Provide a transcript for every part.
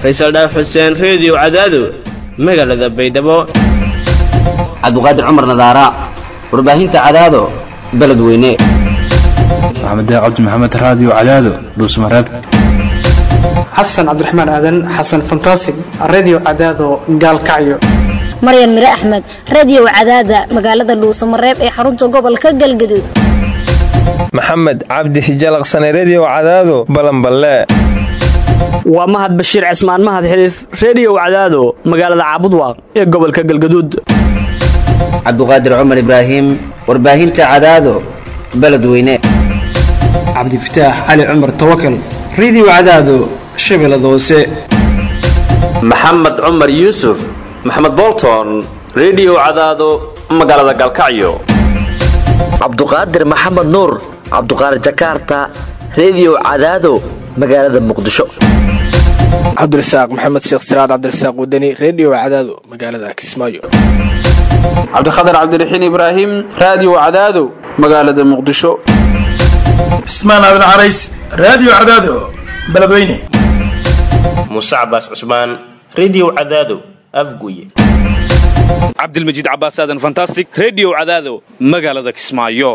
faysal dhaaf xuseen reediyo cadaado magaalada baydhabo cabdiqaadir cumar nadaara warbaahinta cadaado beledweyne maxamed cabdi maxamed raadiyo cadaado dhuusmareeb xasan cabdiraxmaan aadan xasan fantasig redio cadaado gaalkacyo maryan mire axmed reediyo cadaada magaalada dhuusamareeb ee xarunta gobolka galgaduud maxamed cabdi hijalaqsane reediyo cadaado balanballe waa mahad bashiir cismaan mahad xiliif reediyo cadaado magaalada caabudwaaq ee gobolka galgaduud cabdiqaadir cumar ibraahim warbaahinta cadaado beledweyne cabdifataax cali cumar tawakal redio cadaado shabeellada hoose maxamed cumar yuusuf maxamed bolton reediyo cadaado magaalada galkacyo cabduqaadir maxamed nuur cabduqaadir jakaarta reediyo cadaado magaalada muqdisho cabdirasaaq maxamed sheekh siraad cabdirasaaq wadani reediyo cadaado magaalada kismaayo cabdikhatar cabdiraxiin ibraahim raadiyo cadaado magaalada muqdisho cismaan aadan carays raadiyo cadaado beledweyne muuse cabaas cusmaan reediyo cadaado afguye cabdilmajiid cabaas aadan fantastic reediyo cadaado magaalada kismaayo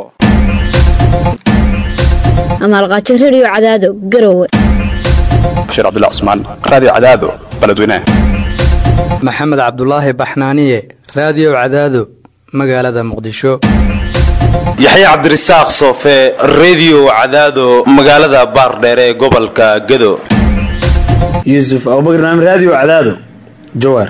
amaalqaajo reediyo cadaado garowe bashiir cabdilla cusmaan raadiyo cadaado beledweyne maxamed cabdulaahi baxnaaniye raadiyo cadaado magaalada muqdisho yaxya cabdirasaaq soofe reediyo cadaado magaalada baardheere ee gobolka gado yuusuf abubakar naam raadiyo cadaado jawaar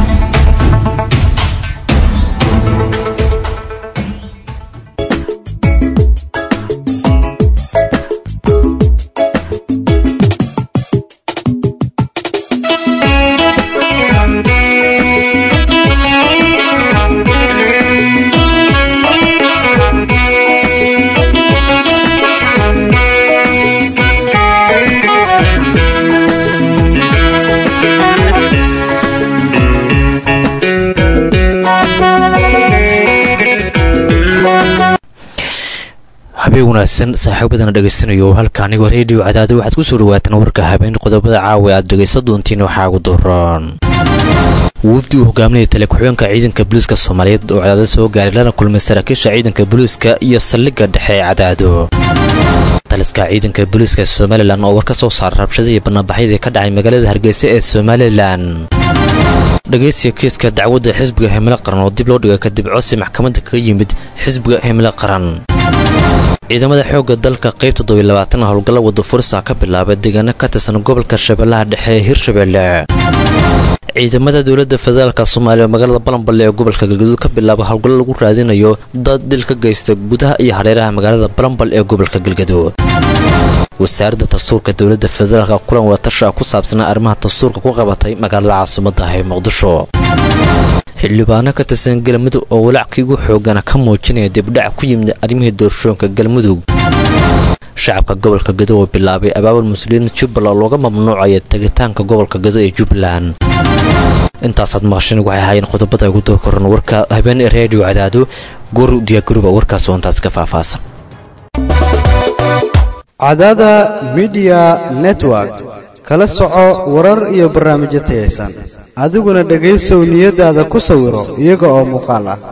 habeen wanaagsan saaxiibadana dhegaysanayo halka anigoo reediyo cadaado waxaad ku soo dhawaataan warka habeen qodobada caawa aad dhegaysan doontiin waxaa ugu doran wafdi uu hogaaminaya tale ku-xigeenka ciidanka booliiska soomaaliyeed oo cadaado soo gaaray lana kulmay saraakiisha ciidanka booliiska iyo saldhigga dhexe ee cadaado taliska ciidanka booliiska somalilan oo war ka soo saara rabshadihii bannaanbaxyadii ka dhacay magaalada hargeysa ee somalilan dhegaysiga kiiska dacwadda xisbiga himilo qaran oo dib loo dhigay kadib codsi maxkamadda kaga yimid xisbiga himilo qaran ciidamada xoogga dalka qaybta dobiy labaatan howlgalla wadda fursa ka bilaabay deegaano ka tirsan gobolka shabeellaha dhexe ee hirshabeelle ciidamada dowladda federaalka soomaaliya oo magaalada balanballe ee gobolka galgaduud ka bilaaba howlgallo lagu raadinayo dad dil ka geysta gudaha iyo hareeraha magaalada balanbal ee gobolka galgaduud wasaaradda dastuurka dowladda federaalka kulan wadatasha ku saabsanaa arrimaha dastuurka ku qabatay magaalada caasimadda ee muqdisho xildhibaano ka tirsan galmudug oo walaackii ugu xoogana ka muujinaya dibdhac ku yimid arrimihii doorashooyinka galmudug shacabka gobolka gado oo bilaabay abaabul muslimiinta jubbaland looga mamnuucaya tegitaanka gobolka gado ee jubbaland intaasaad maqashin waxay ahaayeen qodobada ugu door koran warka habeen ee reediyo cadaado goor diyaagaruba warkaas oo intaas ka faahfaahsan cadaada midiya network kala soco warar iyo barnaamijyo tayaysan adiguna dhegaysow niyadaada ku sawiro iyaga oo muuqaal ah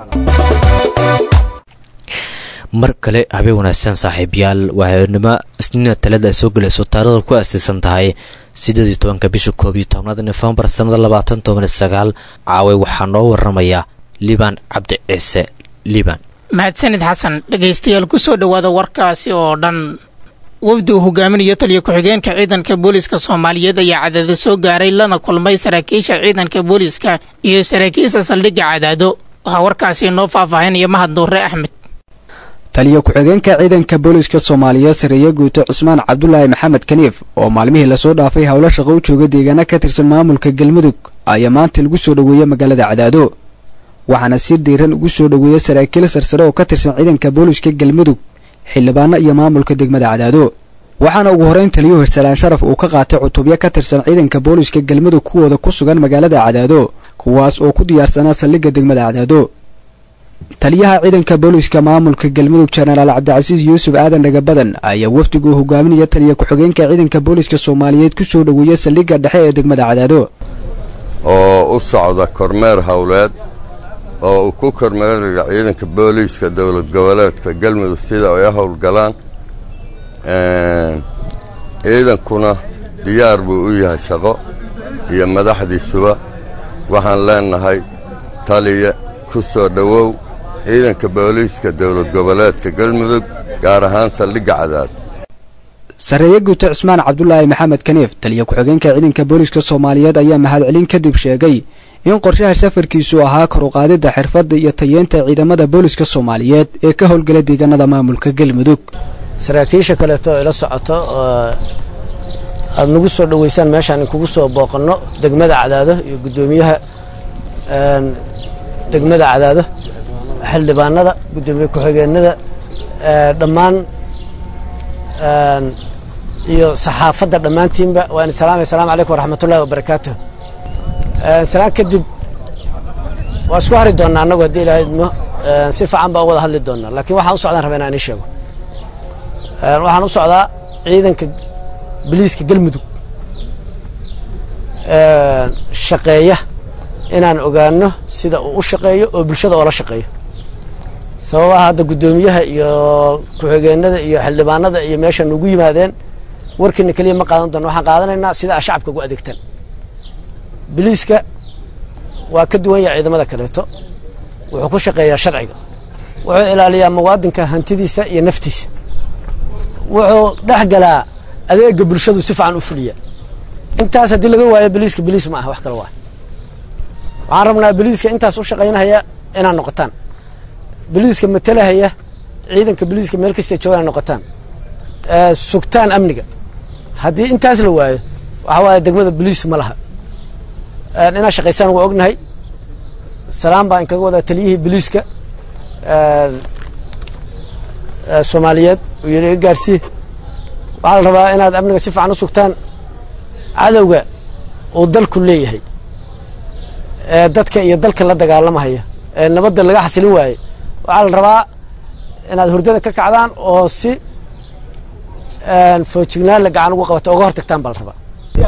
mar kale habeen wanaagsan saaxiibayaal waa habeenimo isniina talada ay soo gelayso taarikhda ku aastaysan tahay siddeed iyo tobanka bisha koob iyo tobnaad nofembar sannada labaatan toban iyo sagaal caaway waxaa noo waramaya liban cabdi ciise liban mahadsanid xasan dhegaystayaal ku soo dhowaada warkaasi oo dhan wafdi uu hogaaminayo taliyo ku-xigeenka ciidanka booliiska soomaaliyeed ayaa cadaado soo gaaray lana kulmay saraakiisha ciidanka booliiska iyo saraakiisha saldhigga cadaado waxaa warkaasi noo faahfaahinaya mahad nuure axmed taliyo ku-xigeenka ciidanka booliiska soomaaliyeed sareeye guuto cismaan cabdulaahi maxamed kaniif oo maalmihii lasoo dhaafay howlo shaqo u jooga deegaano ka tirsan maamulka galmudug ayaa maanta lagu soo dhoweeyey magaalada cadaado waxaana si diiran ugu soo dhoweeyey saraakiil sarsare oo ka tirsan ciidanka booliiska galmudug xildhibaano iyo maamulka degmada cadaado waxaana ugu horreyn taliyuhu hirsalaan sharaf uu ka qaatay cutubyo ka tirsan ciidanka booliiska galmudug kuwooda ku sugan magaalada cadaado kuwaas oo ku diyaarsanaa saldhigga degmada cadaado taliyaha ciidanka booliiska maamulka galmudug jenaraal cabdicasiis yuusuf aadan dhagabadan ayaa wafdigu hogaaminaya taliya ku-xigeenka ciidanka booliiska soomaaliyeed ku soo dhoweeya saldhigga dhexe ee degmada cadaado oo u socda kormeer howleed oo uu ku kormeerayo ciidanka booliiska dowlad goboleedka galmudug sida ay u howlgalaan ciidankuna diyaar buu u yahay shaqo iyo madaxdiisuba waxaan leenahay taliya ku soo dhowow ciidanka booliiska dowlad goboleedka galmudug gaar ahaan saldhigga cadaad sarreeye guuto cismaan cabdulaahi maxamed kaniif taliya ku-xigeenka ciidanka booliiska soomaaliyeed ayaa mahadcelin kadib sheegay in qorshaha safarkiisu ahaa kor u qaadidda xirfadda iyo tayeenta ciidamada booliiska soomaaliyeed ee ka howlgala deegaanada maamulka galmudug saraakiisha kaleeto ila socoto oo aada nagu soo dhoweysaan meeshaan inkugu soo booqanno degmada cadaado iyo guddoomiyaha degmada cadaado xildhibaanada guddoomiye ku-xigeenada dhammaan iyo saxaafadda dhammaantiinba waa in salaamay asalaamu calaykum waraxmatullahi wabarakaatuh salaan kadib waa isku hari doonnaa annagu haddii ilaahay idmo si fiican baa u wada hadli doonnaa laakiin waxaan u socdaan rabaa inaan ii sheego waxaan u socdaa ciidanka biliiska galmudug shaqeeya inaan ogaano sida uu u shaqeeyo oo bulshada oola shaqeeyo sababaha hadda guddoomiyaha iyo ku-xigeenada iyo xildhibaanada iyo meesha nugu yimaadeen warkiina keliya ma qaadan doono waxaan qaadanaynaa sida a shacabka ugu adeegtaan biliiska waa ka duwan yahay ciidamada kaleeto wuxuu ku shaqeeyaa sharciga wuxuu ilaaliyaa muwaadinka hantidiisa iyo naftiisa wuxuu dhex galaa adeega bulshadu si fiican u fuliya intaas haddii laga waayo biliiska biliis ma aha wax kale waa waxaan rabnaa biliiska intaas u shaqaynahaya inaad noqotaan biliiska matalahaya ciidanka biliiska meel kasta joogaan noqotaan sugtaan amniga haddii intaas la waayo waxa waaye degmada biliis ma laha inaad shaqaysaan waa ognahay salaam baa inkaga wadaa taliyihii biliiska soomaaliyeed uu yidhi iga gaarsiiye waxaa la rabaa inaad amniga si fiican u sugtaan cadowga uu dalku leeyahay ee dadka iyo dalka la dagaalamahaya ee nabadda laga xasilin waaye waxaa la rabaa inaad hurdada ka kacdaan oo si foojignaan la gacan ugu qabata oga hortagtaan baa la rabaa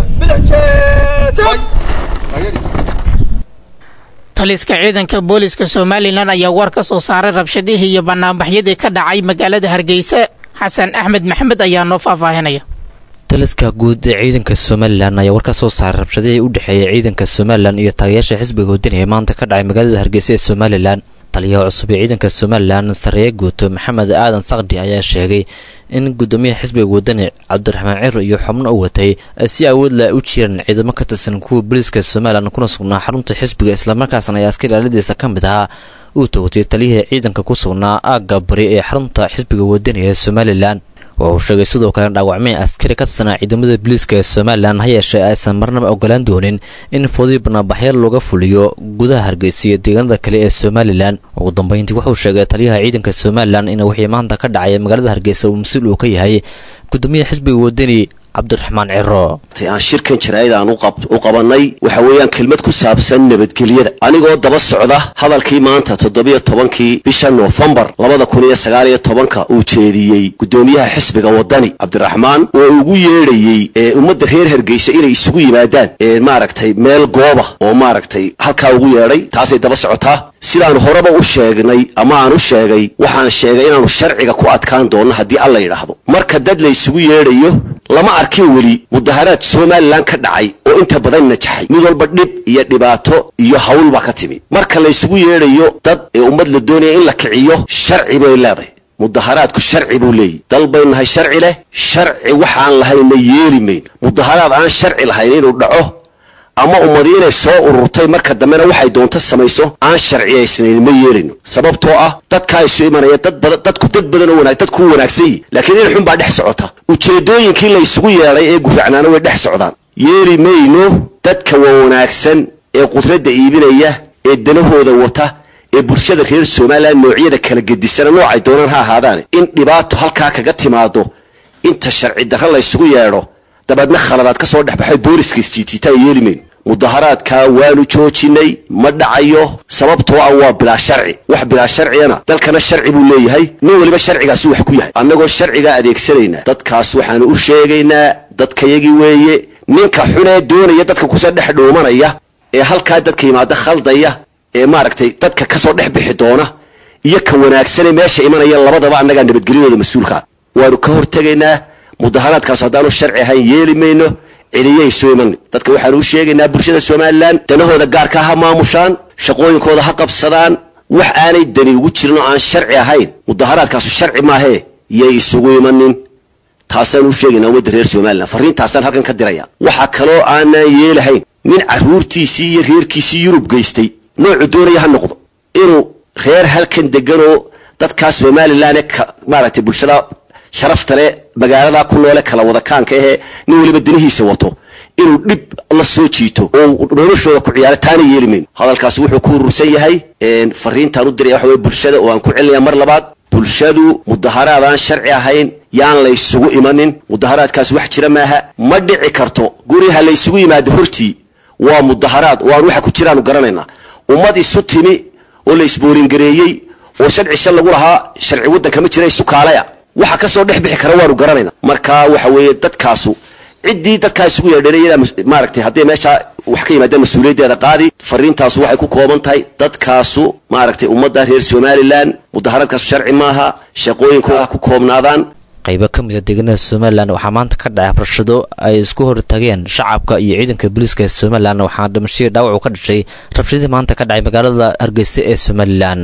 taliska ciidanka booliska somalilan ayaa war ka soo saaray rabshadihii iyo banaanbaxyadii ka dhacay magaalada hargeysa xasan axmed maxamed ayaa noo faahfaahinaya taliska guud ee ciidanka somalilan ayaa war ka soo saaray rabshadihii u dhexeeyay ciidanka somalilan iyo taliyayaasha xisbiga wadani ee maanta ka dhacay magaalada hargeysa ee somalilan taliyaha cusub ee ciidanka somalilan sareeye guuto maxamed aadan sakdi ayaa sheegay in gudoomiyaha xisbiga wadani cabdiraxmaan ciro iyo xubno u watay si awood la u jiraan ciidamo ka tirsan kuwa booliiska somalilan kuna sugnaa xarunta xisbiga islamarkaasna ay askari ilaaladiisa ka mid ahaa uu toogtay taliyihii ciidanka ku sugnaa aagga bari ee xarunta xisbiga wadani ee somalilan wuxuu sheegay sidoo kale dhaawacmay askari ka tirsanaa ciidamada booliiska ee somalilan ha yeeshee aysan marnaba ogolaan doonin in foodii banaanbaxyo looga fuliyo gudaha hargeysa iyo deegaanada kale ee somalilan ugu dambeyntii wuxuu sheegay taliyaha ciidanka somalilan in wixii maanta ka dhacay magaalada hargeysa uu mas-uul uu ka yahay gudoomiyaha xisbiga wadani cabdiraxmaan ciro aan shirkan jaraa'id aan u qabanay waxa weeyaan kelmad ku saabsan nabadgelyada anigoo daba socda hadalkii maanta toddobiyo tobankii bisha noofembar labada kun iyo sagaal iyo tobanka uu jeediyey gudoomiyaha xisbiga wadani cabdiraxmaan oo ugu yeedhayey ee ummadda reer hargeysa inay isugu yimaadaan ee maaragtay meel gooba oo maaragtay halkaa ugu yeedhay taasay daba socotaa sidaan horeba u sheegnay ama aan u sheegay waxaan sheegay inaanu sharciga ku adkaan doonno haddii alla yidhaahdo marka dad la isugu yeedhayo lama arkin weli mudaharaad somalilan ka dhacay oo inta badan najaxay mid walba dhib iyo dhibaato iyo hawl baa ka timi marka la isugu yeedhayo dad ee ummad la doonaya in la kiciyo sharci bay leedahay mudaharaadku sharci buu leeyahy dal bay nahay sharci leh sharci waxaan lahayna yeeli mayn mudaharaad aan sharci lahayn inuu dhaco ama ummadi inay soo ururtay marka dambena waxay doonto samayso aan sharciyaysnayn ma yeelino sababtoo ah dadkaa isu imanaya dad badan dadku dad badan oo wanaag dadku wanaagsan yihi laakiin in xun baa dhex socota ujeedooyinkii la isugu yeedhay ee gufacnaana way dhex socdaan yeeli mayno dadka waa wanaagsan ee qudradda iibinaya ee danahooda wata ee bulshada reer somalilan noocyada kala gedisana noocay doonaan ha ahaadaane in dhibaato halkaa kaga timaado inta sharci darro la ysugu yeedho dabeedna khaladaad ka soo dhexbaxay booliska isjiitiitaa yeeli mayno mudaharaadkaa waanu joojinay ma dhacayo sababtoo ah waa bilaa sharci wax bilaa sharciyana dalkana sharci buu leeyahay nin weliba sharcigaasuu wax ku yahay annagoo sharcigaa adeegsanayna dadkaas waxaanu u sheegaynaa dadkayagii weeye ninka xunee doonaya dadka kusoo dhex dhuumanaya ee halkaa dadka yimaada khaldaya ee maaragtay dadka kasoo dhex bixi doona iyo ka wanaagsanee meesha imanaya labadaba annagaa nabadgelyadooda mas-uulkaa waanu ka hortegaynaa mudaharaadkaas haddaanu sharci ahayn yeeli mayno celiyay soo iman dadka waxaanu u sheegaynaa bulshada somalilan danahooda gaarka ha maamushaan shaqooyinkooda ha qabsadaan wax aanay dani ugu jirin oo aan sharci ahayn mudaharaadkaasu sharci maahee yay isugu imanin taasaan u sheegaynaa ummadda reer somalilan farriintaasaan halkan ka diraya waxaa kaloo aanaan yeelahayn nin carruurtiisii iyo reerkiisii yurub geystay noocu doonaya ha noqdo inuu reer halkan deganoo dadkaa somalilan ee maaragtay bulshada sharafta le magaalada ku noole kala wadakaanka ahee nin weliba danihiisa wato inuu dhib la soo jiito oo noloshooda ku ciyaaro taana yeeli mayno hadalkaasi wuxuu ku urursan yahay fariintaan u diraya waxa weye bulshada oo aan ku celinaya mar labaad bulshadu mudaharaad aan sharci ahayn yaan laysugu imanin mudaharaadkaas wax jira maaha ma dhici karto guriha laysugu yimaado hortii waa mudaharaad oo aan waxa ku jiraanu garanaynaa ummad isu timi oo la isboolingareeyey oo sharci shal lagu lahaa sharci waddanka ma jira isu kaalaya waxa kasoo dhex bixi kara waanu garanayna marka waxa weeye dadkaasu ciddii dadkaa isugu yeedhanayada maaragtay hadday meesha wax ka yimaadaan mas-uuliyaddeeda qaadi fariintaasu waxay ku kooban tahay dadkaasu maaragtay ummadda reer somalilan mudaharaadkaasu sharci maaha shaqooyinkooda ku koobnaadaan qaybo ka mid a deegaanada somalilan waxaa maanta ka dhacay rabshado ay isku hortageen shacabka iyo ciidanka booliiska ee somalilan waxaana dhimashadii dhaawac uu ka dhashay rabshadii maanta ka dhacay magaalada hargeysa ee somalilan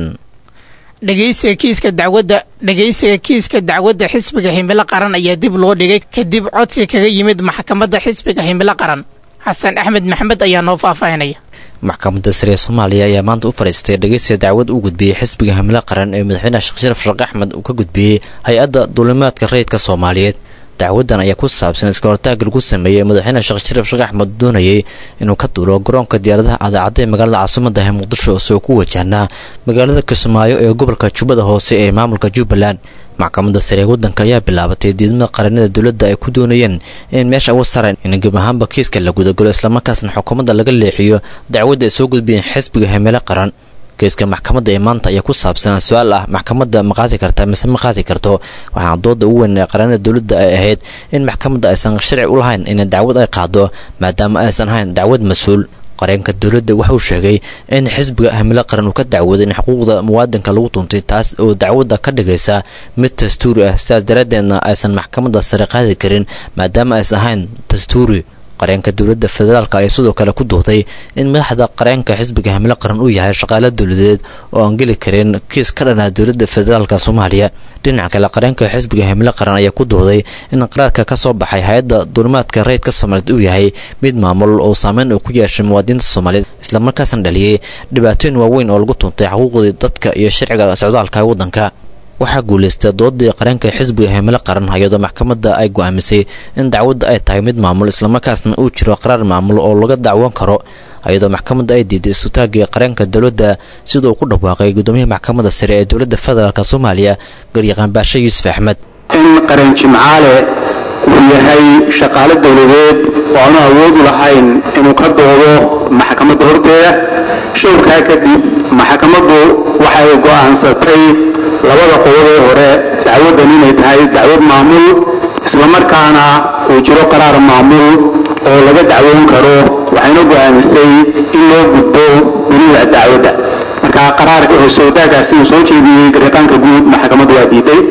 dhegeysiga kiiska dacwadda dhegeysiga kiiska dacwadda xisbiga himilo qaran ayaa dib loo dhigay kadib codsi kaga yimid maxkamadda xisbiga himilo qaran xasan axmed maxamed ayaa noo faahfaahinaya maxkamadda sare ee soomaaliya ayaa maanta u fadhiistay dhegeysiga dacwad uu gudbiyey xisbiga himilo qaran ee madaxweynaha sheekh sharaf sheekh axmed uu ka gudbiyey hay-adda duulimaadka rayidka soomaaliyeed dacwadan ayaa ku saabsan iska hortaagga lagu sameeyey madaxweyne sheekh sharaf sheekh axmed doonayay inuu ka duulo garoonka diyaaradaha adaacadda ee magaalada caasimada ee muqdisho isagoo ku wajahnaa magaalada kismaayo ee gobolka jubbada hoose ee maamulka jubbaland maxkamadda sare ee waddanka ayaa bilaabatay diidmada qaranada dowladda ay ku doonayeen in meesha uga sareen in geb ahaanba kiiska la gudagalo islamarkaasna xukuumadda laga leexiyo dacwadda ay soo gudbiyeen xisbiga himilo qaran geeska maxkamadda ee maanta ayaa ku saabsanaa su-aal ah maxkamadda ma qaadi karta mise ma qaadi karto waxaana dooda ugu weyn ee qaranada dowladda ay ahayd in maxkamadda aysan sharci u lahayn in dacwad ay qaado maadaama aysan ahayn dacwad mas-uul qareenka dowladda waxauu sheegay in xisbiga himilo qaran uu ka dacwooday in xuquuqda muwaadinka lagu tuntay taas oo dacwadda ka dhigaysa mid dastuuri ah sidaas daraaddeedna aysan maxkamadda sare qaadi karin maadaama aysan ahayn dastuuri qareenka dowladda federaalk ayaa sidoo kale ku duuday in madaxda qareenka xisbiga himilo qaran uu yahay shaqaale dowladeed oo aan geli karin kiis ka dhanaa dowladda federaalk soomaaliya dhinaca kale qareenka xisbiga himilo qaran ayaa ku duuday in qaraarka ka soo baxay hay-adda duulimaadka rayidka soomaaliyeed uu yahay mid maamul oo saameyn uu ku yeeshay muwaadiniinta soomaaliyeed islamarkaasna dhaliyey dhibaatooyin waaweyn oo lagu tuntay xuquuqdii dadka iyo sharciga socdaalka waddanka waxaa guulaystay doodii qareenka xisbiga himilo qaran iyadoo maxkamadda ay go'aamisay in dacwadda ay tahay mid maamul islamarkaasna uu jiro qaraar maamul oo laga dacwoon karo iyadoo maxkamadda ay diiday isutaagii qareenka dowladda siduu ku dhawaaqay guddoomiyaha maxkamadda sare ee dowladda federaalk soomaaliya garyaqaan baashe yuusuf axmed in qaran jimcaale uu yahay shaqaale dowladeed oo aanu awoodu lahayn inuu ka doodo maxkamadda horteeda showrkaa kadib maxkamaddu waxay go'aansatay labada qodobee hore dacwaddan inay tahay dacwad maamul islamarkaana uu jiro qaraar maamul oo laga dacwoon karo waxayna go'aamisay in loo gudbo dunida dacwadda marka qaraarka hoosowdaagaasi uu soo jeediyey gariiqaanka guud maxkamaddu waa diiday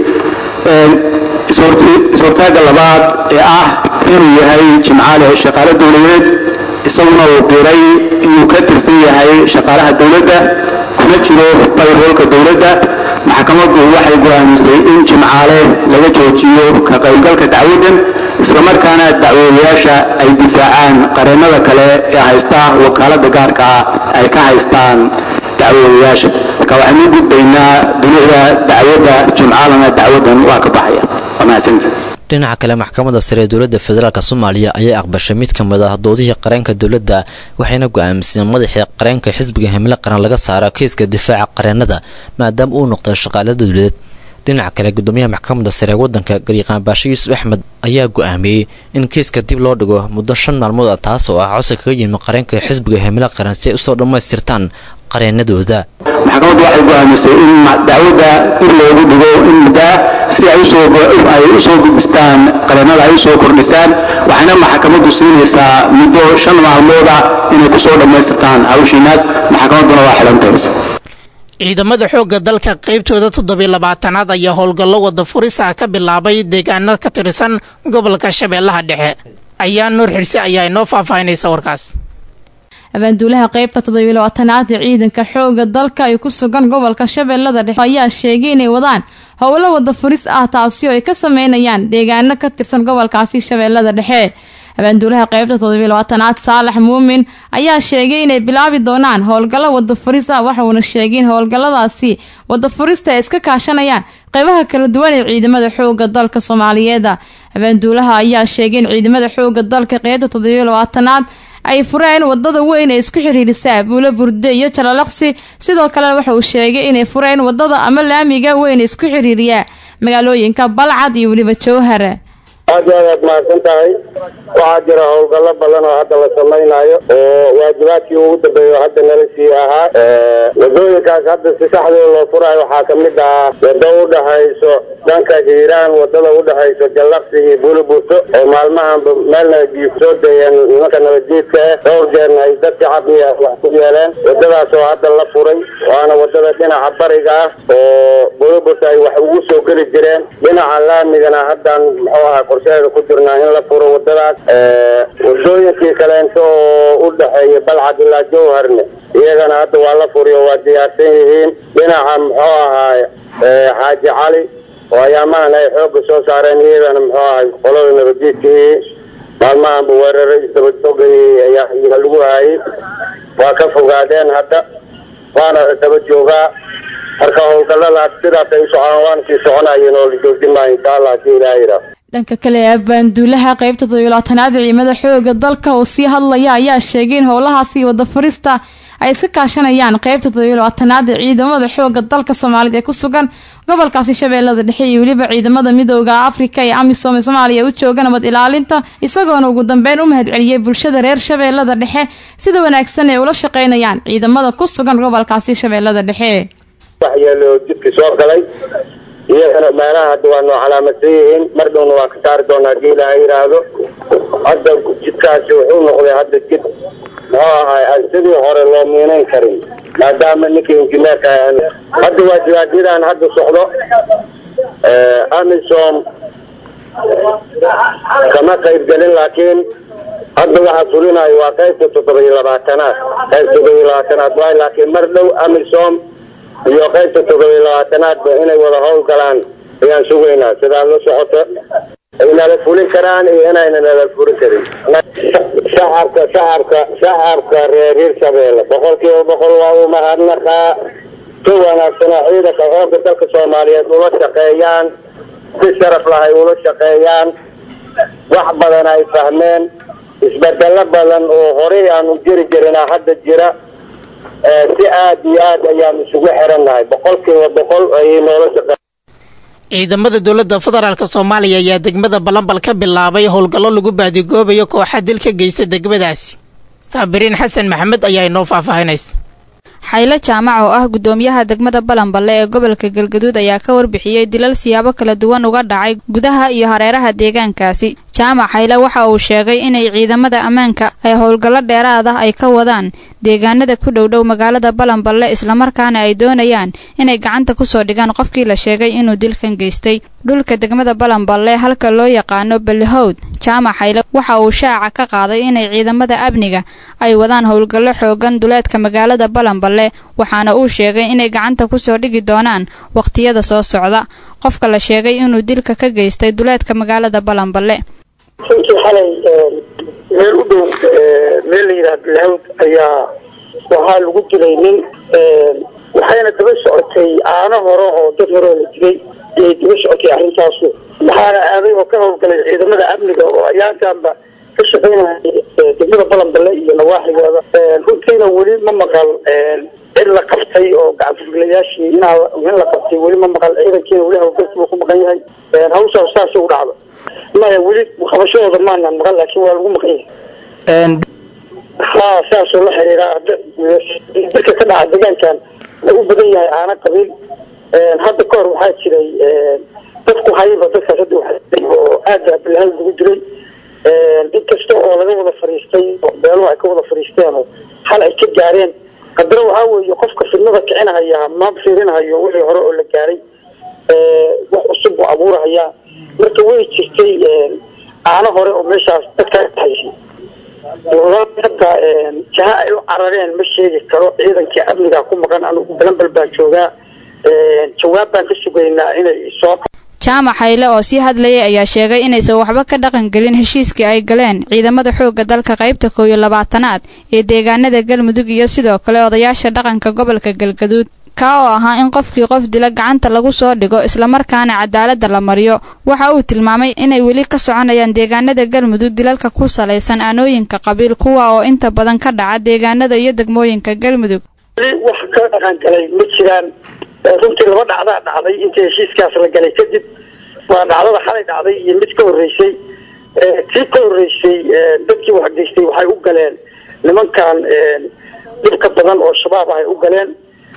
ishortaagga labaad ee ah inuu yahay jimcaale shaqaale dowladeed isaguna uu diray inuu ka tirsan yahay shaqaalaha dowladda kuna jiro bayroolka dowladda maxkamaddu waxay go'aamisay in jimcaale laga joojiyo ka qaybgalka dacwaddan islamarkaana dacwoodayaasha ay difaacaan qareennada kale ee haysta wakaaladda gaarka ah ay ka haystaan dacwoodayaasha marka waxaynu u gudbaynaa dunida dacwadda jimcaalana dacwaddan waa ka baxaya waa mahadsantahay dhinaca kale maxkamadda sare ee dowladda federaalk soomaaliya ayaa aqbashay mid ka mid ah doodihii qareenka dowladda waxayna go'aamiseen madaxii qareenka xisbiga himilo qaran laga saaro kiiska difaaca qareennada maadaama uu noqday shaqaale dowladeed dhinaca kale gudoomiyaha maxkamadda sare ee waddanka garyaqaan baashe yuusuf axmed ayaa go-aamiyey in kiiska dib loo dhigo muddo shan maalmood ah taas oo ah codsi kaga yimi qareenka xisbiga himilo qaran si ay usoo dhammaystirtaan qareenadooda maxkamaddu waxay go'aamisay in dacwadda dib loogu dhigo in muddaa si ay usoo ay usoo gudbistaan qareennada ay usoo kordhisaan waxayna maxkamaddu siinaysaa muddo shan maalmood ah inay kusoo dhammaystirtaan hawshiinaas maxkamadduna waa xidhantay ciidamada xoogga dalka qaybtooda toddobiy labaatanaad ayaa howlgallo wada furisa ka bilaabay deegaano ka tirsan gobolka shabeellaha dhexe ayaa nuur xirse ayaa inoo faahfaahinaysa warkaas abaanduulaha qaybta toddobiy labaatanaad ee ciidanka xooga dalka ay ku sugan gobolka shabeellada dhexe ayaa sheegay inay wadaan howlo wada furis ah taasi oo ay ka sameynayaan deegaano ka tirsan gobolkaasi shabeellada dhexe abaanduulaha qaybta toddobiy labaatanaad saalax muumin ayaa sheegay inay bilaabi doonaan howlgallo wada furis ah waxauna sheegay in howlgalladaasi wada furista ay iska kaashanayaan qeybaha kala duwan ee ciidamada xooga dalka soomaaliyeed abaanduulaha ayaa sheegay in ciidamada xooga dalka qeybta toddobiy labaatanaad ay fureen wadada weyn ee isku xiriirisaa buulo burde iyo jalalaqsi sidoo kalena waxa uu sheegay inay fureen wadada ama laamiga weyn ee isku xiriiriya magaalooyinka balcad iyo weliba jowhar aad iyo aad aad mahadsan tahay waxaa jira howlgallo badan oo hadda la samaynayo oo waajibaadkii ugu dambeeya oo hadda nala sii ahaa wadooyinkaas hadda si saxdooda loo furayo waxaa kamid ah wado udhexayso dhanka hiiraan wadada udhexayso jallaqsi iyo buuliburto oo maalmahanba meelna biyo kusoo dayeen nimanka nabadjiidka ah dhowr jeerna ay dad shacabia wax ku yeeleen wadadaas oo hadda la furay waana wadada dhinaca bariga ah oo buuliburto ay wax ugu soo geli jireen dhinaca laamigana haddan muxuu ahaa qorsheeda ku jirnaa in la furo wadadaas wadooyinkii kaleento oo u dhexeeya balcad ilaa jowharne iyagana hadda waa la furiyo waa diyaarsan yihiin dhinaca muxuu ahaay xaaji cali oo ayaamahan ay xoogga soo saareen iyadana muxuu ahay qolada nabadjiidkii maalmahanba weeraro isdabajogay ayaa lagu hayay waa ka fogaadeen hadda waana daba joogaa marka howlgalladaas sidaas ay u socdaan waana sii soconayeen oo la joojin maayo insha allah hadii ilaah yidhaah dhanka kale abaanduulaha qaybta todobiylabaatanaad ee ciidamada xooga dalka oo sii hadlaya ayaa sheegay in howlahaasi wada furista ay iska kaashanayaan qaybta todobiylabaatanaad ee ciidamada xooga dalka soomaalida ee ku sugan gobolkaasi shabeellada dhexe iyo weliba ciidamada midooda afrika ee amisom ee soomaaliya u jooga nabad ilaalinta isagoona ugu dambeyn u mahadceliyey bulshada reer shabeellada dhexe sida wanaagsan ee ula shaqeynayaan ciidamada ku sugan gobolkaasi shabeellada dhexe waxyeelo jidka soo galay iyagana meelaha hadda waa noo calaamadsan yihiin mar dhowna waa ka saari doonaa hadii ilaaha yidhaahdo hadda jidkaasi wuxuu noqday hadda jid muxuu ahay aan sidii hore loo miinayn karin maadaama ninkii injineerka hadda waajibaadyadan hadda socdo amisom kama qayb gelin laakiin hadda waxaa fulinayo waa qaybta toddoba iyo labaatanaad qaybta toddoba iyo labaatanaad waay laakiin mar dhow amisom iyo qaybta toddoba iyo labaatanaadba inay wada howl galaan ayaan sugaynaa sidaa la socota ay nala fulin karaan iyo inayna nala fulin karin shacabka shacabka shacabka reer hirshabeelle boqol kiiba boqol waa u mahadnaqaa si wanaagsana ciidanka xoogga dalka soomaaliyeed ula shaqeeyaan si sharaf lahay ula shaqeeyaan wax badan ay fahmeen isbedelo badan oo horey aanu jiri jirinaa hadda jira si aad iyo aad ayaan isugu xirannahay boqolkiiba boqol ayay noola shaqe ciidamada dowladda federaalk soomaaliya ayaa degmada balambal ka bilaabay howlgallo lagu baadigoobayo kooxa dil ka geysta degmadaasi saabiriin xasan maxamed ayaa inoo faahfaahinaysa xaylo jaamac oo ah gudoomiyaha degmada balanballe ee gobolka galgaduud ayaa ka warbixiyey dilal siyaabo kala duwan uga dhacay gudaha iyo hareeraha deegaankaasi jaamac xayle waxa uu sheegay inay ciidamada ammaanka ay howlgallo dheeraad ah ay ka wadaan deegaanada ku dhowdhow magaalada balanballe islamarkaana ay doonayaan inay gacanta kusoo dhigaan qofkii la sheegay inuu dilkan geystay dhulka degmada balanballe halka loo yaqaano balihowd jaamac xayle waxa uu shaaca ka qaaday inay ciidamada amniga ay wadaan howlgallo xoogan duleedka magaalada balanballe waxaana uu sheegay inay gacanta kusoo dhigi doonaan waqtiyada soo socda qofka la sheegay inuu dilka ka geystay duleedka magaalada balanballe runtii xalay meel u dhow meel la yidhaha bilhawd ayaa waxaa lagu dilay nin waxayna daba socotay aano hore oo dad hore oo la dilay ayay daba socotay arrintaasu waxaana aaday oo ka howlgalay ciidamada amniga oo ayaantaanba ka shaqeynaya degmada balanballe iyo nawaaxigooda runtiina weli ma maqal cid la qabtay oo gacanfuglayaashii inaa in la qabtay weli ma maqal ciidankiina weli hawlgalkii buu ku maqan yahay hawshaas saasay u dhacdo maya weli qabashadooda maanaan maqan laakiin waa lagu maqan yahay ha saasoo la xiriira dadka ka dhaca deegaankan lagu badan yahay aana qabiil hadda ka hor waxaa jiray dadku hayba dadkaas hadda waxaa oo aada abilahal lagu diray inkasta oo laga wada fariistay oo beeluhu ay ka wada fariisteen oo hal ay ka gaareen haddana waxaa weeye qofka fidnada kicinahaya ma fiirinahayo wixii hore oo la gaaray wax cusub buu abuurahayaa marka way jirtay aano hore oo meeshaas dadka haysay hadda jaha ay u carareen ma sheegi karo ciidankii amniga ku maqan anugu balanbal baan joogaa jawaab baan ka sugaynaa inay soo jaamac hayle oo sii hadlayay ayaa sheegay inaysan waxba ka dhaqan gelin heshiiskii ay galeen ciidamada xoogga dalka qaybta koow iyo labaatanaad ee deegaanada galmudug iyo sidoo kale odayaasha dhaqanka gobolka galgaduud kaa oo ahaa in qofkii qof dila gacanta lagu soo dhigo islamarkaana cadaaladda la mariyo waxa uu tilmaamay inay weli ka soconayaan deegaanada galmudug dilalka ku salaysan aanooyinka qabiil kuwa oo inta badan ka dhaca deegaanada iyo degmooyinka galmudug wax ka dhaqan galay ma jiraan runtii laba dhacdaa dhacday intii heshiiskaas la galay kadib waa dhacdada xalay dhacday iyo mid ka horreysay tii ka horreysay dadkii wax geystay waxay u galeen nimankan dhibka badan oo shabaab ah ay u galeen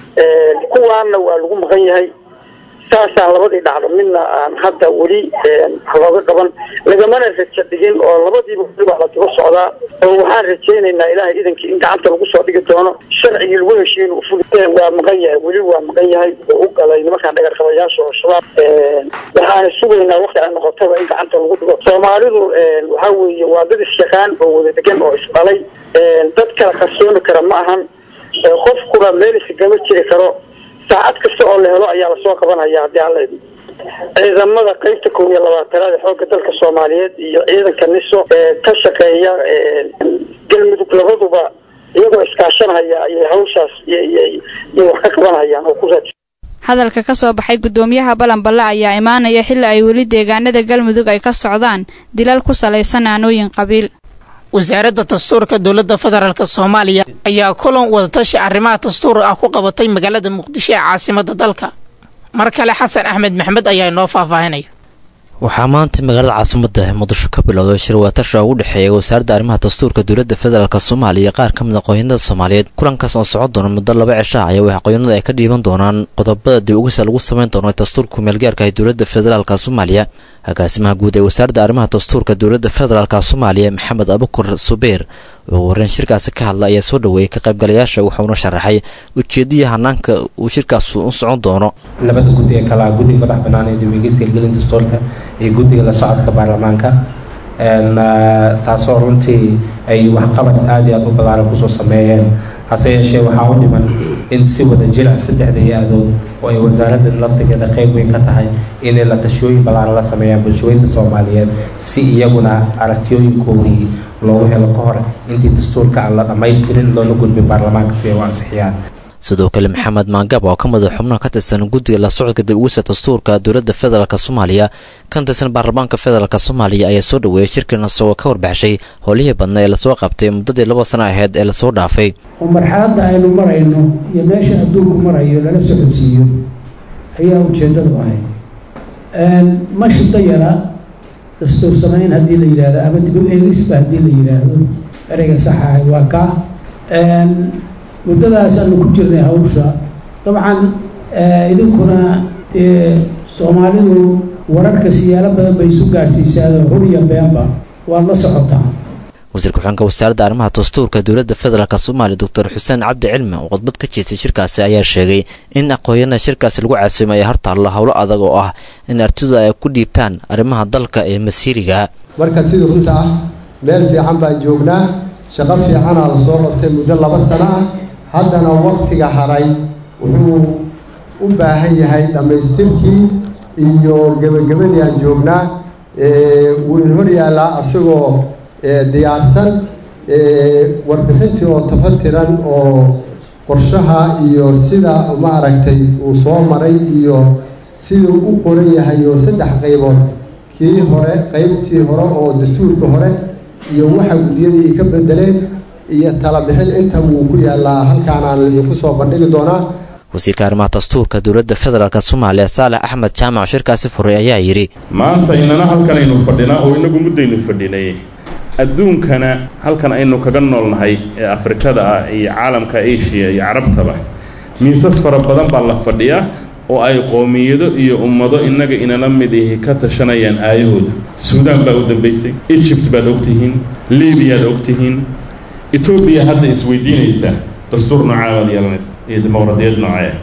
kuwaana waa lagu maqan yahay saasaan labadii dhacdo midna aan hadda weli looga qaban lagamana raja dhigin oo labadiiba weli waa la daba socdaa oo waxaan rajaynaynaa ilaahay idankii in gacanta lagu soo dhigi doono sharcigii lagu heshiin uu fuli waa maqan yahay weli waa maqan yahay oo u galay nimankaan dhagarqabayaasha oo shabaab waxaana sugaynaa waqti ay noqotaba in gacanta lagu dhigo soomaalidu waxaa weeye waa dad isyaqaan oo wada degan oo isdhalay dad kala qarsooni kara ma ahan qofkuna meel isigama jiri karo saacad kasta oo la helo ayaa lasoo qabanaya haddii alla idmo ciidamada qeybta kow iyo labaatanaad ee xoogga dalka soomaaliyeed iyo ciidanka niso ee ka shaqeeya galmudug labaduba iyagoo iskaashanhaya ayay hawshaas iyo wax ka qabanhayaan oo ku raadsan hadalka ka soo baxay gudoomiyaha balanballe ayaa imaanaya xilli ay weli deegaanada galmudug ay ka socdaan dilal ku salaysan aanooyin qabiil wasaaradda dastuurka dowladda federaalk soomaaliya ayaa kulan wadatashi arrimaha dastuur ah ku qabatay magaalada muqdisho ee caasimadda dalka mar kale xasan axmed maxmed ayaa inoo faahfaahinaya waxaa maanta magaalada caasimada muqdisho ka bilowday shir wadatasha ugu dhexeeya wasaaradda arrimaha dastuurka dowladda federaalk soomaaliya qaar ka mid aqoonyanada soomaaliyeed kulankaas oo socon doona muddo laba cisha ayaa wax aqoonyanada ay ka dhiiban doonaan qodobada dib ugisa lagu sameyn doono dastuurka meelgaarka ee dowladda federaalk soomaaliya agaasimaha guud ee wasaaradda arrimaha dastuurka dowladda federaalk soomaaliya maxamed abukur subeer oo wareen shirkaasi ka hadla ayaa soo dhaweeyey ka qaybgalayaasha wuxuuna sharaxay ujeedadii hanaanka uu shirkaas u socon doono labada guddi ee kala guddiga madax bannaan ee dib-u-eegista hirgelinta dastuurka iyo guddiga la socodka baarlamaanka taasoo runtii ay waxqabad aada iyo aada u balaaran kusoo sameeyeen hase yeeshee waxaa u dhiman in si wada jir ah saddexda hay-adood oo ay wasaaradda laftigeeda qeyb weyn ka tahay inay la tashiyooyin ballaaran la sameeyaan bulshooyinka soomaaliyeed si iyaguna aragtiyooyinkoodii loogu helo ka hor intii dastuurka aan la dhammaystirin loona gudbin baarlamaanka si ay u ansixiyaan sidoo kale maxamed maangab oo ka mid a xubnaha ka tirsan guddiga la socodka dib ugisa dastuurka dowladda federaalk soomaaliya kan tirsan baarlamaanka federaalk soomaaliya ayaa soo dhaweeyay shirkan isagoo ka warbaxshay howlihii badna ee lasoo qabtay muddadii laba sano aheyd ee lasoo dhaafay oo marxaladda aynu marayno iyo meesha adduunku marayo lala socodsiiyo ayaa ujeeddadu ahayd ma shiddo yara dastuur samayn haddii la yidhaahdo ama dib u eegisba haddii la yidhaahdo ereyga saxa ahay waa kaa muddadaas aanu ku jirnay hawsha dabcan idinkuna dee soomaalidu wararka siyaalo badan bay isu gaadhsiisaado hur iyo beenba waad la socotaa wasiir ku-xigeenka wasaaradda arrimaha dastuurka dowladda federaalk soomaaliya doctor xuseen cabdi cilmi oo khudbad ka jeestay shirkaasi ayaa sheegay in aqoonyana shirkaasi lagu caasimay ay hortaallo howlo adag oo ah in artidu ay ku dhiibtaan arrimaha dalka ee masiiriga marka sidii runta ah meel fiican baan joognaa shaqo fiicanaa la soo qabtay muddo laba sano ah haddana waktiga haray wuxuu u baahan yahay dhammaystirkii iyo gebagabadii aan joognaa wuu in hor yaallaa asagoo diyaarsan warbixintii oo tafatiran oo qorshaha iyo sida maaragtay uu soo maray iyo siduu u qoran yahay oo saddex qaybood kii hore qaybtii hore oo dastuurka hore iyo waxa guddiyadii ay ka bedeleen iyo talabixin inta wuu ku yaalaa halkaanaan idinku soo bandhigi doonaa wasiirka arrimaha dastuurka dowladda federaalk soomaaliya saalax axmed jaamac shirkaasi furay ayaa yidhi maanta inana halkan aynu fadhinaa oo inagu muddaynu fadhinay adduunkana halkan aynu kaga noolnahay ee afrikada ah iyo caalamka asia iyo carabtaba miisas fara badan baa la fadhiyaa oo ay qoomiyado iyo ummado innaga inala mid ihi ka tashanayaan aayahooda suudaan baa u dambaysay egypt baad ogtihiin libiyaad ogtihiin etoobiya hadda isweydiinaysaa dastuur noocaa baad yeelanaysa iyo dimuqraadiyad noocee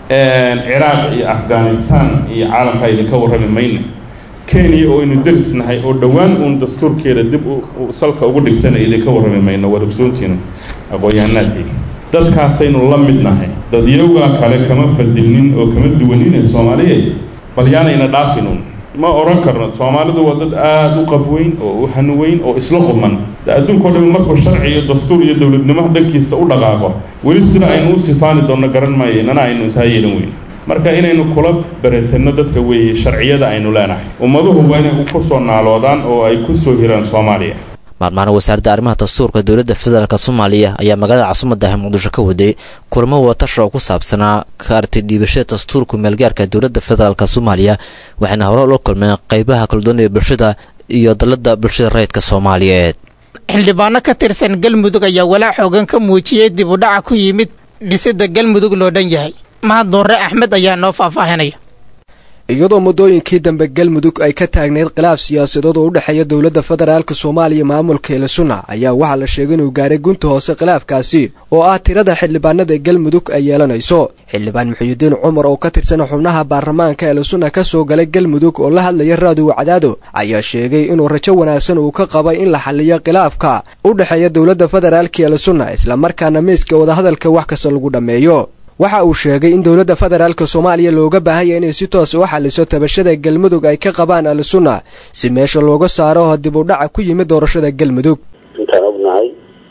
ciraaq iyo afghanistan iyo caalamkaa idinka warrami mayna kenya oo aynu deris nahay oo dhowaan uun dastuurkeeda dib salka ugu dhigtana idinka warrami mayno waad ogsoontiina aqoon-yahanaadii dadkaasaynu la mid nahay dadyowgaa kale kama fadilnin oo kama duwanin ee soomaaliyeed bal yaanayna dhaafinuun ma odhan karno soomaalidu waa dad aada u qabweyn oo u hanuweyn oo isla quman adduunka o dhan markuu sharci iyo dastuur iyo dowladnimo dhankiisa u dhaqaaqo weli sida aynu u sifaani doonno garan maayo inana aynu intaa yeelan weyn marka inaynu kula beretanno dadka weeye sharciyada aynu leenahay ummaduhu waa inay ku soo naaloodaan oo ay ku soo hiraan soomaaliya maalmaana wasaaradda arrimaha dastuurka dowladda federaalk soomaaliya ayaa magaalada caasimadaah muqdisho ka waday kulamo wadatasha oo ku saabsanaa ka arti dhiibashada dastuurka meelgaarka dowladda federaalk soomaaliya waxayna hore ula kulmeen qeybaha kala duwan ee bulshada iyo dalada bulshada rayidka soomaaliyeed xildhibaano ka tirsan galmudug ayaa walaac xoogan ka muujiyey dib u dhaca ku yimid dhisidda galmudug loo dhan yahay mahad doorre axmed ayaa noo faahfaahinaya iyadoo muddooyinkii dambe galmudug ay ka taagneyd khilaaf siyaasadood oo u dhexeeya dowladda federaalka soomaaliya maamulka elisuna ayaa waxaa la sheegay inuu gaaray gunta hoose khilaafkaasi oo ah tirada xildhibaanada galmudug ay yeelanayso xildhibaan muxuudiin cumar oo ka tirsan xubnaha baarlamaanka elisuna ka soo galay galmudug oo la hadlaya raadiyo cadaado ayaa sheegay inuu rajo wanaagsan uu ka qabay in la xaliyo khilaafka u dhexeeya dowladda federaalka elisuna islamarkaana miiska wadahadalka wax kasta lagu dhammeeyo waxa uu sheegay in dowladda federaalka soomaaliya looga baahan yahay inay si toos u xaliso tabashada galmudug ay ka qabaan al-sunna si meesha looga saaro dib u dhaca ku yimid doorashada galmudug intaan ognahay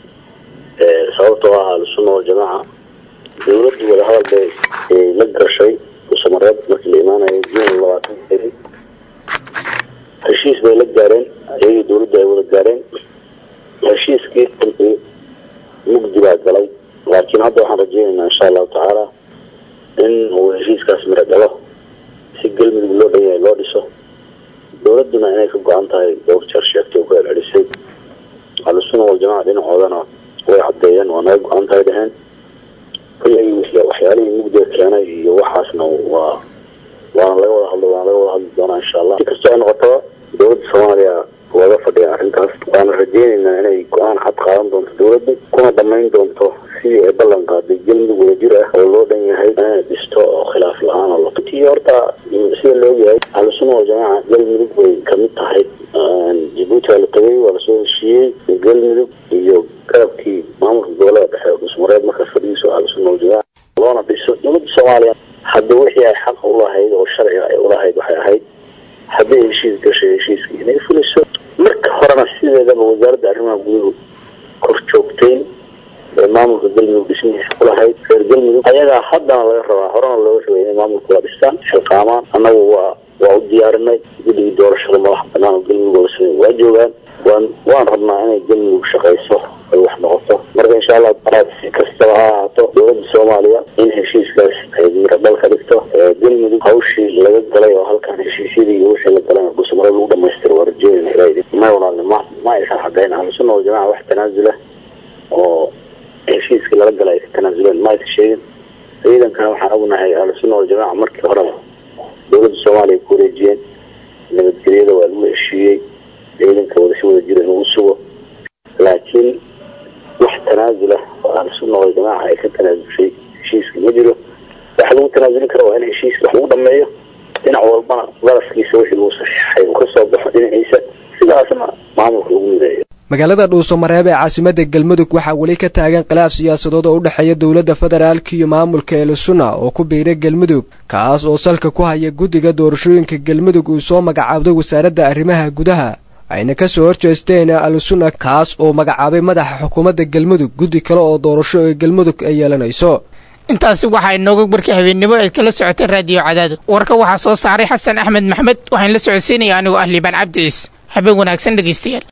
sababtoo ah al-sunna waljamaaca dowladdu wadahadal bay la gashay usamareed markii la imaanaya juun labaatan beri heshiis bay la gaareen iyagii dowladdu ay wada gaareen heshiiskii runtii mugdi baa galay laakiin hadda waxaan rajeynaynaa insha allahu tacaala in uu heshiiskaas miro dhalo si galmudug loo dhan yahay loo dhiso dowladduna inay ka go-an tahay dhowr jeer sheegtay oo ku celcelisay ahlusuna waljamaca dhinacoodana way caddeeyeen waa naga go-an tahay dheheen kulley waxyaalihii mugdiga keenay iyo waxaasna waa waana laga wada hadlo waana laga wada hadli doonaa insha allah si kastoo ay noqotaba dowladda soomaaliya looga fadhiya arrintaas waana rajeynaynaa inay go-aan cad qaadan doonto dowladdu kuna dhammayn doonto sidii ay ballan qaaday galmudug wadajir ah oo loo dhan yahay inay dhisto oo khilaaf la-aan oo latii horta sida la ogyahay ahlusuna waljamaaca galmudug bay kamid tahay jabuuti waa la tagay waa lasoo heshiiyey galmudug iyo garabkii maamulka gobolada dhexe dhusmareed markaas fadhigiisu ahlusuna waljamaaca loona dhiso dowladda soomaaliya hadda wixii ay xaq ulahayd oo sharciga ay ulahayd waxay ahayd hadday heshiis gashay heshiiskii inay fuliso marka horena sideedaba wasaaradda arrimaha guduhu kor joogtayn ee maamulka galmudug dhismihiisa kulahayd reer galmudug ayagaa haddana laga rabaa horena looga rabay inay maamulka waa dhistaan xilqaamaan annagu waa waa u diyaarinay guddigii doorashada madaxa banaan oo galmudug oo samey waa joogaan waan waan rabnaa inay galmudug shaqayso ay wax noqoto marka insha allah si kastaba ha ahaato dowladda soomaaliya in heshiiskaas ay miro dhal ka dhigto galmudug hawshii laga galay oo halkan heshiisyadii iyo wixii la galay dhusmaro lagu dhamaystiro waa rajeynayna ilaa may walaalni ma ma aysan caddayn ahlusuna waljamaca wax tanaasula oo heshiiskii lala galay ay ka tanaasuleen ma aysan sheegin ciidankana waxaan ognahay ahlusuna waljamaca markii horeba dowladda soomaaliya ku wareejiyeen nabadgelyada waa lagu heshiiyey ciidanka wada si wada jira inuu sugo laakiin wax tanaasula oo ahlusuna waljamaaca ay ka tanaasulshay heshiiska ma jiro waxa lagu tanaasuli kara waa in heshiiska wax lagu dhameeyo dhinac walbana darafkiisa wixii lagu saxiixay uu ka soo baxo dhinaciisa sidaasna maamulka lagu mideeyo magaalada dhuusamareeb ee caasimadda galmudug waxaa weli ka taagan khilaaf siyaasadood oo u dhexeeya dowladda federaalka iyo maamulka elisuna oo ku biiray galmudug kaas oo salka ku haya guddiga doorashooyinka galmudug uu soo magacaabday wasaaradda arrimaha gudaha ayna ka soo horjeesteen al-suna kaas oo magacaabay madaxa xukuumadda galmudug guddi kale oo doorasho ee galmudug ay yeelanayso intaasi waxaa inooga warkay habeennimo eed kala socotay raadiyo cadaado warka waxaa soo saaray xasan axmed maxmed waxaan la socodsiinaya anigoo ah liibaan cabdi ciis habeen wanaagsan dhegaystayaal